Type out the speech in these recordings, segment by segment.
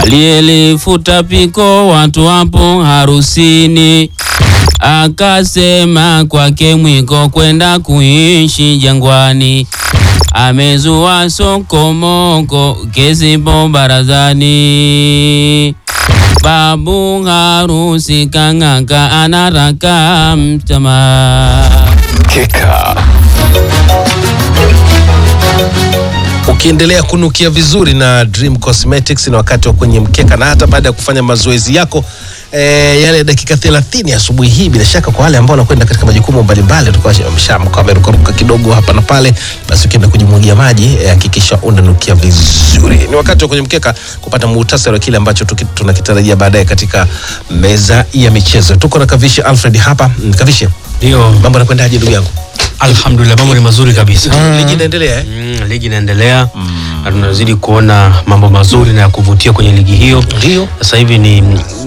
aliyelifuta piko watu wapo harusini, akasema kwake mwiko kwenda kuishi jangwani, amezua sokomoko kesipo barazani. Babu harusi kang'aka anaraka mtama. Mkeka. Ukiendelea kunukia vizuri na Dream Cosmetics na wakati wa kwenye mkeka, na hata baada ya kufanya mazoezi yako e, yale dakika 30 asubuhi hii, bila shaka kwa wale ambao wanakwenda katika majukumu mbalimbali, utakuwa mshamka wamerukaruka kidogo hapa na pale, basi ukienda kujimwagia maji eh, hakikisha unanukia vizuri. Ni wakati wa kwenye mkeka kupata muhtasari wa kile ambacho tuki- tunakitarajia baadaye katika meza ya michezo. Tuko na Kavishe Alfred hapa. Mm, Kavishe, Ndio, mambo yanakwendaje ndugu yangu? alhamdulillah, mambo ni mazuri kabisa. Ligi inaendelea eh? Mm, ligi inaendelea na tunazidi kuona mambo mazuri na ya kuvutia kwenye ligi hiyo. Ndio. Sasa hivi ni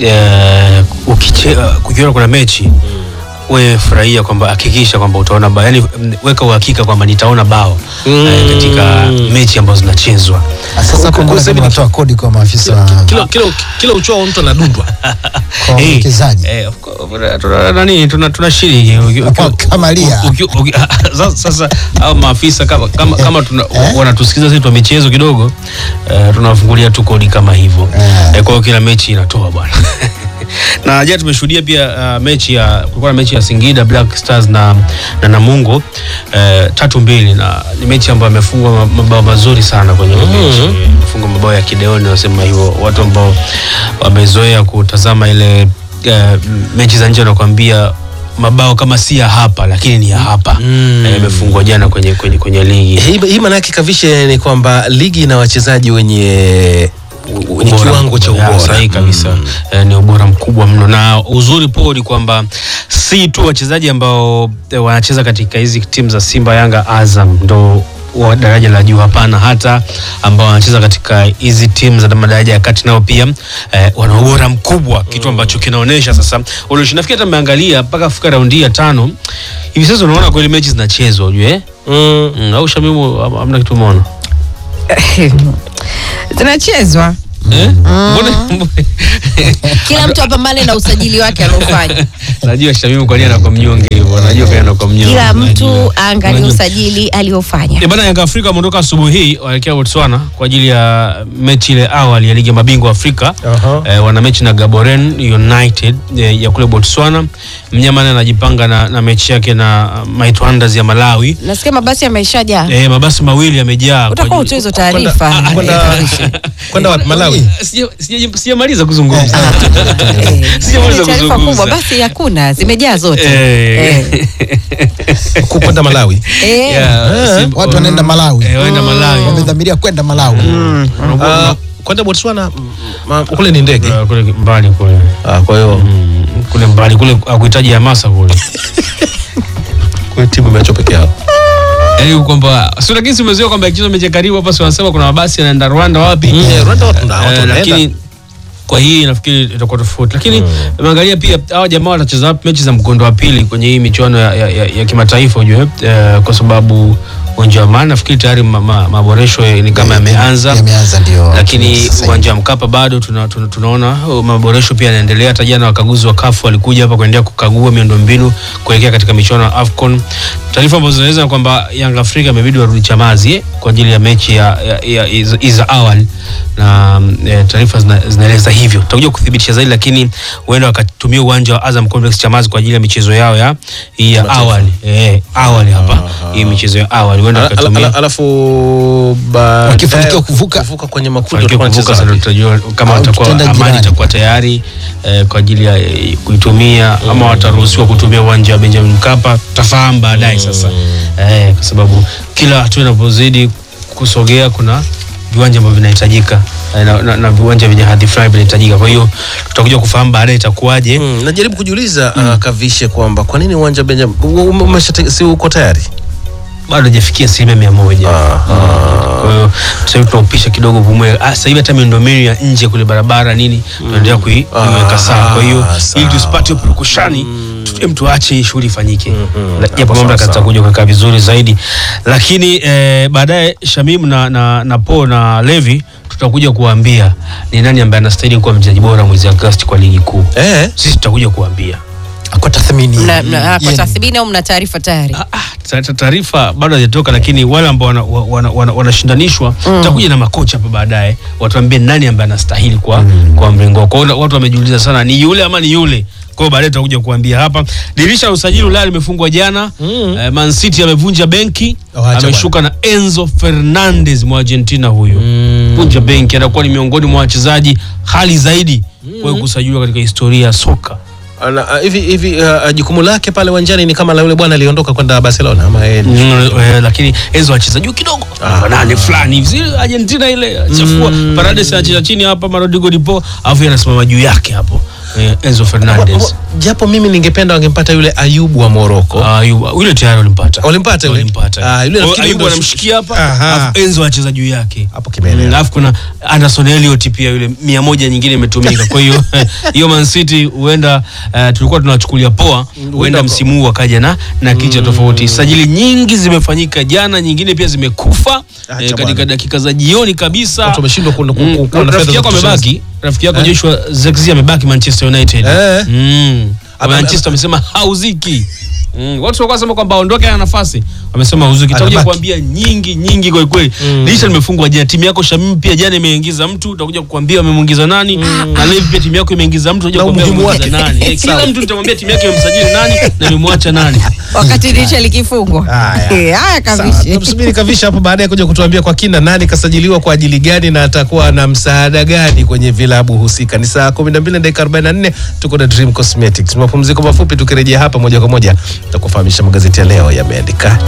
eh, ukiche- kukiona kuna mechi we furahia kwamba hakikisha kwamba utaona bao, yani weka uhakika kwamba nitaona bao eh, katika mechi ambazo zinachezwa. Sasa hapo mbona Kusema kama unatoa kodi kwa maafisa wa Kila, kila, kila uchao mtu anadundwa. kwa Eh, wawekezaji? eh, of course, tuna- nani tuna- tunashiriki Uki- uki- Kwa Kamalia. uki- uki- sasa- sasa au maafisa kama, kama, kama tuna, wanatusikiza sisi twa michezo kidogo eh, tunawafungulia tu kodi kama hivyo Eh. eh, kwa hiyo kila mechi inatoa bwana na jana tumeshuhudia pia uh, mechi ya kulikuwa na mechi ya Singida Black Stars na, na Namungo eh, tatu mbili na ni mechi ambayo amefungwa ma- mabao mazuri sana kwenye mm mechi amefungwa mabao ya kideoni wasema hivyo watu ambao wamezoea kutazama ile eh, mechi za nje wanakuambia mabao kama si ya hapa lakini ni ya hapa Mm. Eh, imefungwa jana kwenye, kwenye, kwenye ligi Hii, hii maana yake Kavishe ni kwamba ligi ina wachezaji wenye wenye Ubora kiwango cha mkubwa, ya, ubora. sahihi kabisa eh, ni ubora mkubwa mno na uzuri po ni kwamba si tu wachezaji ambao eh, wanacheza katika hizi timu za Simba, Yanga, Azam ndo wa daraja la juu. Hapana, hata ambao wanacheza katika hizi timu za madaraja ya kati nao pia eh, wana ubora mkubwa, kitu ambacho kinaonyesha sasa ulishi. Nafikiri hata mmeangalia mpaka kufika raundi ya tano hivi sasa, unaona kweli mechi zinachezwa, ujue eh? Mm. mm, au Shamimu, am- hamna kitu umeona zinachezwa eh? Mbona mbona- kila mtu apambane na usajili wake aliofanya Najua Shamimu kwa nini anakuwa mnyonge hivyo, najua kwa nini anakuwa mnyonge. kila mtu Najua. aangalie Unajua. usajili aliofanya Eh, Bana Yanga Afrika wameondoka asubuhi hii waelekea Botswana kwa ajili ya mechi ile awali ya ligi ya mabingwa Afrika. Aha. Eh, wana mechi na Gaborone United eh, ya kule Botswana. Mnyama naye anajipanga na, na mechi yake na uh, Might Wonders ya Malawi. nasikia mabasi yameishajaa Eh, mabasi mawili yamejaa. kwa utakuwa ajili- utoe hizo Kwenda- taarifa kwenda- Kwenda wapi? Malawi. Sija- sija- Sijamaliza kuzungumza. Eh, Sijamaliza ni taarifa kuzungumza. kubwa basi hakuna zimejaa zote Eh. Kwenda Malawi. Eh, Yeah, Simba- Watu wanaenda Malawi. Eh, waenda Malawi. Wamedhamiria kwenda Malawi. Ah, kwenda Botswana mm, ma- kule ni ndege. Eh, kule mbali kule. Ah, kwa hiyo Mm, kule mbali kule akuhitaji hamasa kule kwa timu imeachwa peke yao. yaani kwamba si lakini si umezoea kwamba ikichezwa mechi ya karibu hapa si wanasema kuna mabasi yanaenda Rwanda wapi Eh, Rwanda watu na watu Eh, wanaenda. lakini kwa hii nafikiri itakuwa tofauti lakini umeangalia pia hawa jamaa watacheza wapi mechi za mkondo wa pili kwenye hii michuano ya, ya, ya, ya kimataifa ujue eh, kwa sababu uwanja wa Amani nafikiri tayari ma, ma, maboresho ya- ni kama yameanza Yameanza ndio. lakini Sasa hivi. uwanja wa Mkapa bado tuna, tuna, tunaona oh, maboresho pia yanaendelea. Hata jana wakaguzi wa CAF walikuja hapa kuendelea kukagua miundombinu kuelekea katika michuano ya AFCON. Taarifa ambazo zinaeleza kwamba Yanga Afrika imebidi warudi Chamazi eh, kwa ajili ya mechi ya, ya, ya, hizo- hizo za awali na mm, eh, taarifa zina- zinaeleza hivyo. Tutakuja kuthibitisha zaidi, lakini huenda wakatumia uwanja wa Azam Complex Chamazi kwa ajili ya michezo yao ya hii ya awali eh, awali hapa hii michezo ya awali huenda Ala- ala- wakatumia ala- Alafu baadaye Wakifanikiwa kuvuka. kuvuka kwenye makundi fanikiwa watakuwa kuvuka wanacheza sasa wapi? tutajua kama Au watakuwa tutaenda amani jirani. itakuwa tayari eh, kwa ajili ya eh, kuitumia ama wataruhusiwa kutumia uwanja wa Benjamin Mkapa tutafahamu baadaye sasa eh, kwa sababu kila hatua inapozidi kusogea kuna viwanja ambavyo vinahitajika eh, na, na, na viwanja vyenye hadhi fulani vinahitajika kwa hiyo tutakuja kufahamu baadaye itakuwaje Mm, najaribu kujiuliza uh, Kavishe kwamba kwa nini uwanja Benjamin ume- umeshate- si uko tayari? bado hajafikia asilimia mia moja kwa hiyo sasa hivi tunaupisha kidogo pumue Ah, sasa hivi hata miundombinu ya nje kule barabara nini tunaendelea kui- kuiweka sawa kwa hiyo sawa. ili tusipate purukushani tu- em, tuache hii shughuli ifanyike La- Hapo japo sawa, mamlaka sawa. zitakuja kuweka vizuri zaidi lakini eh, baadaye Shamim na, na, na Po na Levi tutakuja kuambia ni nani ambaye anastahili kuwa mchezaji bora mwezi Agosti kwa ligi kuu. Eh, Sisi tutakuja kuambia. kwa tathmini Mna- mna- ah, kwa yenu. tathmini au mna taarifa tayari Ah, ah, ta- ta- taarifa bado hazijatoka, lakini wale ambao wanashindanishwa wana, wana, wanashindanishwa, tutakuja na makocha hapa baadaye watuambie nani ambaye anastahili kwa, kwa mrengo. Kwa hiyo watu wamejiuliza sana ni yule ama ni yule. Kwa hiyo baadaye tutakuja kuambia hapa. Dirisha la usajili Ulaya limefungwa jana. Eh, Man City amevunja benki, Oh, acha ameshuka na Enzo Fernandez mwa Argentina huyo. Vunja benki, anakuwa ni miongoni mwa wachezaji hali zaidi kwa kusajiliwa katika historia ya soka. ana- ah, hivi hivi ah, jukumu lake pale uwanjani ni kama la yule bwana aliondoka kwenda Barcelona ama yeye ni- Mm, eh, lakini Enzo acheza juu kidogo namba nane fulani hivi Zile Argentina ile chafua Paredes anacheza chini hapa Rodrigo Di Paul alafu yeye anasimama juu yake hapo eh, Enzo Wa- Fernandez wa- japo mimi ningependa wangempata yule Ayubu wa Moroko. Ah, yu- yule tayari walimpata Walimpata yule? walimpata Ah, yule Kwa hiyo nafikiri Ayubu ndio- anamshikia hapa Aha. alafu Enzo anacheza juu yake Hapo kimeelewa. Mm, alafu kuna Anderson Elliot pia yule mia moja nyingine imetumika kwa hiyo hiyo Man City huenda eh, tulikuwa tunawachukulia poa huenda msimu huu wakaja na na kicha tofauti sajili nyingi zimefanyika jana nyingine pia zimekufa Acha eh, katika bwana. dakika za jioni kabisa Watu wameshindwa ku- ku- ku- Mm, kuwa na fedha rafiki za yako kutosha. amebaki rafiki yako Joshua Zirkzee amebaki Manchester United Eh. Mm. Ame- Manchester wamesema hauziki Mm, watu walikuwa wanasema kwamba aondoke ana nafasi wamesema hauziki takuja Anabaki. kuambia nyingi nyingi kwa kweli dirisha limefungwa jana timu yako Shamim pia jana imeingiza mtu utakuja kukuambia wamemuingiza nani na Levi pia timu yako imeingiza mtu utakuja Na kukuambia umuhimu wamemuingiza wake. nani Eh, kila mtu nitamwambia timu yake imemsajili nani na imemwacha nani wakati dirisha likifungwa Haya. Eh, haya Sawa, kavishi tumsubiri Kavisha hapo baadaye kuja kutuambia kwa kina nani kasajiliwa kwa ajili gani na atakuwa na msaada gani kwenye vilabu husika. Ni saa 12 na dakika 44 tuko na Dream Cosmetics. Mapumziko mafupi, tukirejea hapa moja kwa moja tutakufahamisha magazeti ya leo yameandika